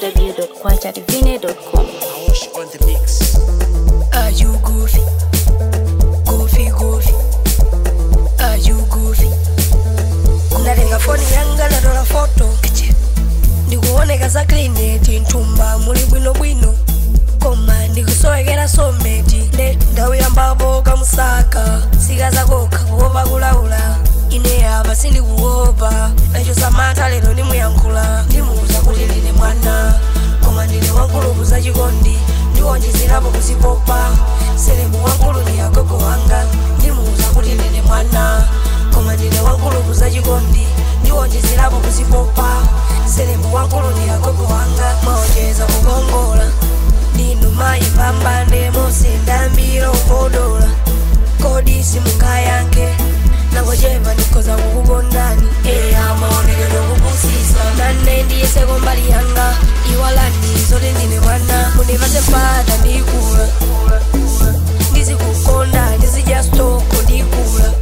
www.kwachadivine.com. Awash on the mix. Are you goofy? Goofy, goofy. Are you goofy? Ndatenga foni yanga ndatola foto ndikuoneka za klineti nthumba muli bwinobwino koma ndikusowekera someti ne ndawuyambapo kamusaka sika zakokha kuopa kulaula ine apa sindikuopa nacho samantha lero ndimuyankhula ndimuuza kuti ndine mwana koma ndine wankulupu zachikondi ndiwonjezerapo kuzipopa selebu wankulu ndi agogo wanga ndimuuza kuti ndine mwana koma ndine wankulupu zachikondi ndiwonjezerapo kuzipopa selebu wankulu ndi agogo wanga maonjeza kukongola ndinu mayi pambane musindambira ukodola kodi simungayanke nangochepa ndikhoza kukukondani eya maonekedwe kupusisa nane ndiyeseko mbali yanga iwalani zoti ndine mwana mundipase mpata ndikula ndizikukonda ndizidya stoko ndikula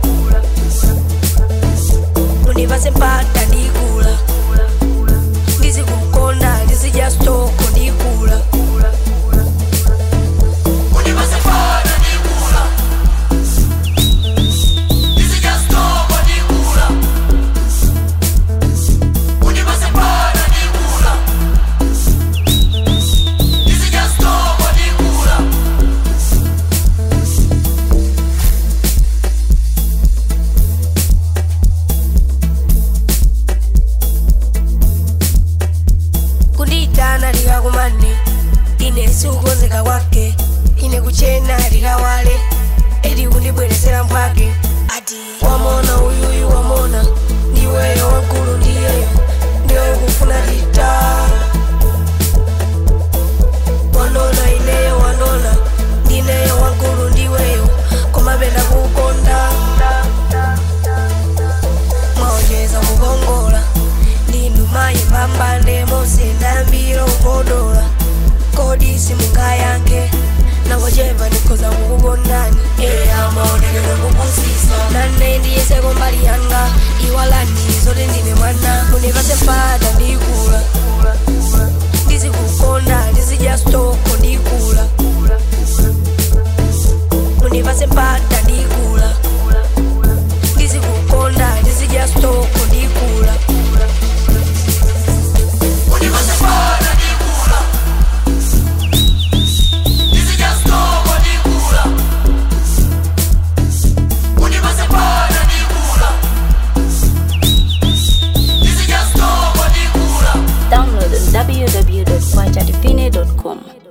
mundipase mpata ndikula ndizikukonda ndizidya stoko ndikula kundiyitana likakumane ine sikukonzeka kwake ine kuchena likawale edi kundibweresera mphwake ati wamona uyuyu wamona ndiweyo wankulu ndiyeyo ndiweyo kufuna tita wanona ineyo wanona ndineyo wankulu ndiweyo komapenda kukonda mwaonjeza kukongola ndinu mayi pambane musindambira ukodola kodi simungayanke nangochepa ndikhoza kukukondani eya maonekedwe kupusisa nane ndiyeseko mbali yanga iwalani zoti ndine mwana mundipase mpata ndikula ndizikukonda ndizidya stoko ndikula mundipase mpata ndikula ndizikukonda ndizidya stoko ndikula Download on www.kwachadivine.com.